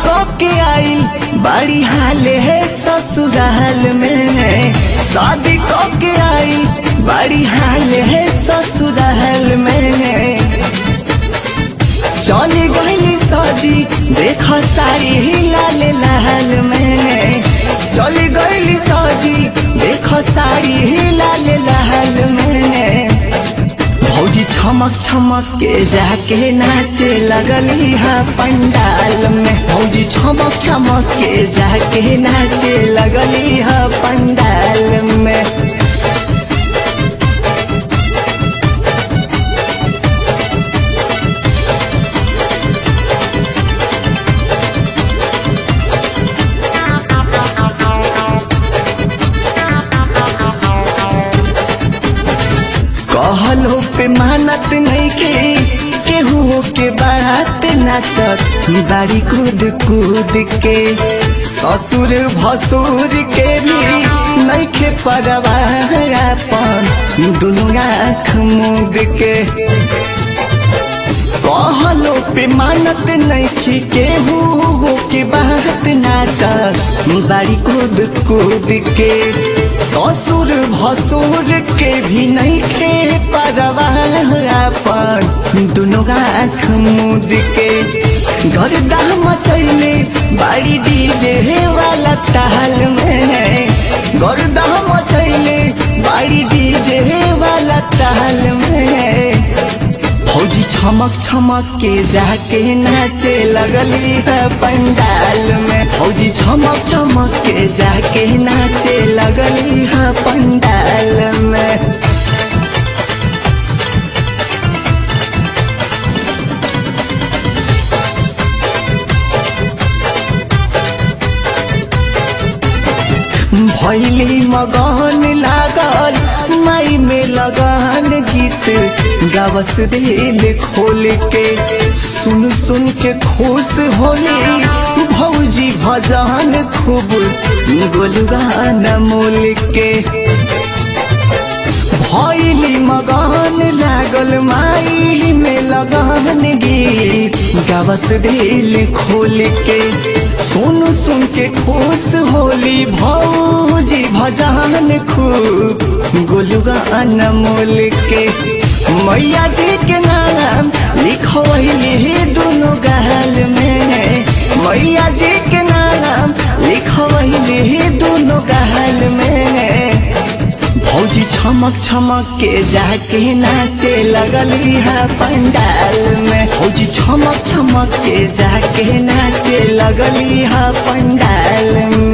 कब के आई बड़ी हाल है ससुराल में शादी कब के आई बड़ी हाल है ससुराल में चल गई सजी देख साड़ी लाल लाल में चल गई सजी देख साड़ी लाल लाल में भौजी छमक छमक के जाके नाचे लगली है पंडाल में भौजी छमक छमक के जाके नाचे लगली है पंडाल में कहलो पे मानत नहीं के केहू के बात नाचत बाड़ी कूद कूद के ससुर भसुर के भी नहीं खे परवाहन दुनू आँख मूद के कहलो पे मानत नहीं की केहू के बात नाचत बाड़ी कूद कूद के ससुर भसुर के भी नहीं खे परवाहन दुनों आँख मूद के गर्दा मचैले बाड़ी डीजे वाला ताल में गर्दा मचैले बाड़ी डीजे वाला ताल में फौजी छमक छमक के जाके नाचे लगली है पंडाल में फौजी छमक छमक के जाके नाचे लगली है पंडाल में भैली मगन लागल माई में लगन गीत गावस दिल खोल के सुन सुन के खुश होली भौजी भजन खूब गोलगान मोल के भैली मगन लागल माई में लगन गीत गावस दिल खोल के सुन सुन के खुश होली भौजी भजन खूब गोलुगान मोल के मैया जी के नाम लिखवैली दोनों गाल में मैया जी के नाम लिखवैली दोनों गाल में भौजी छमक छमक के जाके नाचे लगली है पंडाल में भौजी छमक छमक के जाके नाचे लगली है पंडाल में